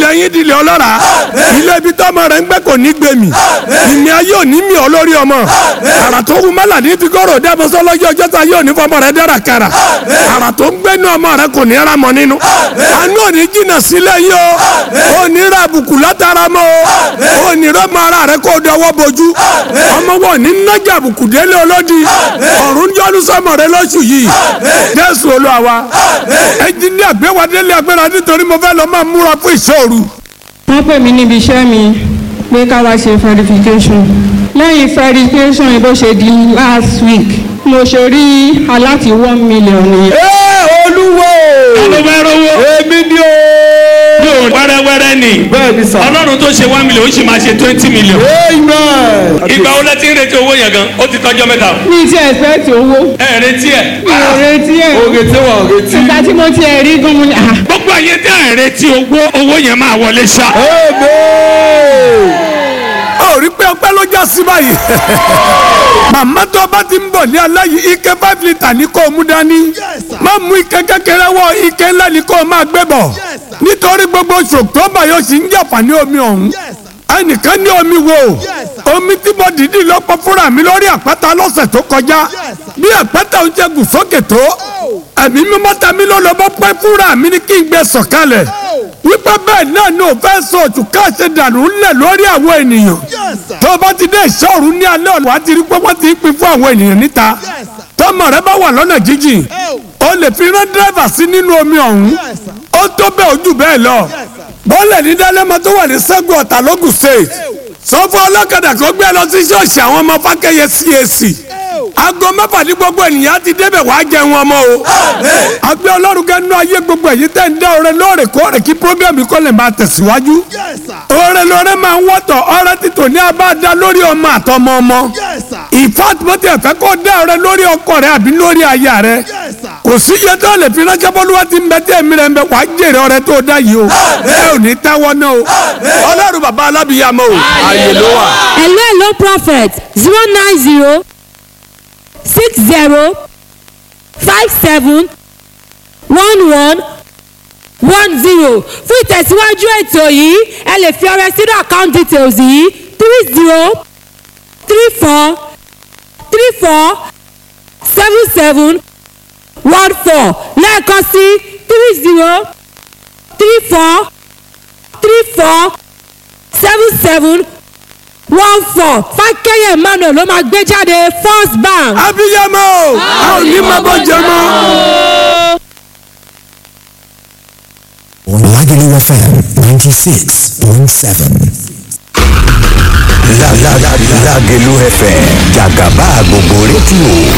ilẹ̀ yín dilẹ̀ ọlọ́ra ilé ibi tọ́mọ rẹ̀ ń gbẹ́ kò ní gbé mi ìmì ayé ò ní mi ọ lórí ọmọ àrà tó wù mọ́là ní figọ́rọ̀ dẹ́mọ́sọ́ lọ́jọ́ ọjọ́ ta yóò ní fọmọ rẹ̀ dára kara àrà tó ń gbẹ́nu ọmọ rẹ̀ kò ní ra mọ́ nínú àánú ò ní jìnnà sílẹ̀ yìí o ò ní ra àbùkù látara mọ́ o ò ní rọ́mọ ara rẹ̀ kó dọwọ́ bojú ọmọ wọn ní nájà àbùkù délé olódi ọ̀run yọ́nú sọmọ rẹ̀ lóṣù yìí jésù olúwa wa ẹnjìní àgbéwádélé agbéra nítorí mo fẹ́ lọ máa múra fún ìṣòro. wọ́n pè mí níbi iṣẹ́ mi pé ká wá ṣe verification lẹ́yìn verification yìí bó ṣe di last week mo ṣe rí aláti one million nìyẹn. ẹ olúwo ló fẹ́ rówó. èmi ni o. yóò wẹ́rẹ́wẹ́rẹ́ ni. bẹ́ẹ̀ ni sà. ọlọ́run tó ṣe one million ó sì máa ṣe twenty million. amen. ìgbà wo lẹ ti ń retí owó yẹn gan ó ti tọ́jọ́ mẹ́ta. mi ti expect owó ẹ ẹ retí ẹ. mi ò retí ẹ̀ òrètí wà òrètí. ìgbà tí mo ti ẹ̀ rí gan mo ní à gbogbo ayé tẹ ẹ retí owó owó yẹn máa wọlé ṣá. amen. a ò rí pé ọpẹ́ ló já sí báyìí. màmá tó bá ti ń bọ̀ ní aláyí ike five litre ní kó o mú dání. má mú ike kékeré wọ ike ńlá ní kó o máa gbé bọ̀. nítorí gbogbo oṣù october yóò sì ń jàpá ní omi ọ̀hún. ẹnìkan ní omi wo omi tí mo dìídì lọ́pọ̀ fúnra mi lórí àpáta lọ́sẹ̀ tó kọjá bí àpáta ń jẹ gùn sókè tó ẹ̀mí mímọ́ ta mi ló lọ́ bọ́ pẹ́ fúnra mi ní kí n gbé sọ̀kalẹ̀ wípé bẹ́ẹ̀ náà ni ò fẹ́ sọ òtún káṣe dànù ńlẹ̀ lórí àwọn ènìyàn tó bá ti dé ìṣòro ní alẹ́ ọ̀nà wàá ti rí pé wọ́n ti ń pín fún àwọn ènìyàn níta tọmọ rẹ bá wà lọ́nà jíjìn o lè fi rán dírẹ́fà sí nínú omi ọ̀hún ó tó bẹ́ẹ̀ ojú bẹ́ẹ̀ lọ bọ́ọ̀lẹ̀ ní dálẹ́mọ tó wà ní sẹ́gun ọ̀tà lógùn state sọ fún ọlọ́kadà kó gbé lọ sí ṣọ́ọ̀ṣì àwọn ọmọ fákẹ́yẹ CAC aago mẹ́fà ní gbogbo ènìyàn ti débẹ̀ wàá jẹun ọmọ o. àgbẹ̀ ọlọ́run kẹ́nu ayé gbogbo èyí tẹ̀ ń dá ọrẹ lóòrèkóòrè kí programme kọ́ lè máa tẹ̀síwájú. ọrẹ lọrẹ máa ń wọ́tọ̀ ọrẹ títò ní abáadá lórí ọmọ àtọmọ ọmọ. ìfàtúmọ̀tì ẹ̀fẹ́ kó dá ọrẹ lórí ọkọ rẹ àbí lórí aya rẹ. kò sí iye tó lè fi ránṣẹ́ bọ́lúwa ti ń bẹ tí èmi rẹ̀ ń bẹ wàá jèrè ọrẹ tó dá yìí o. ẹ ò ní táwọ́ náà o. ọlọ́run bàbá alábìyàmọ́ o. àyè ló wà. hello hello prophet zero nine zero six zero five seven one one one zero fún ìtẹ̀síwájú ètò yìí ẹ lè fi ọrẹ sínú account details yìí three zero three four three four seven seven one four lẹ́ẹ̀kan sí three zero three four three four seven seven one four fákẹ́yẹ̀ emmanuel ló máa gbé jáde first bank. abiyamọ o a ò ní máa bọ́ jẹ mọ́. Lagelu FM 96.7. Lágẹ̀lú FM jàgàbá gbogbo rédíò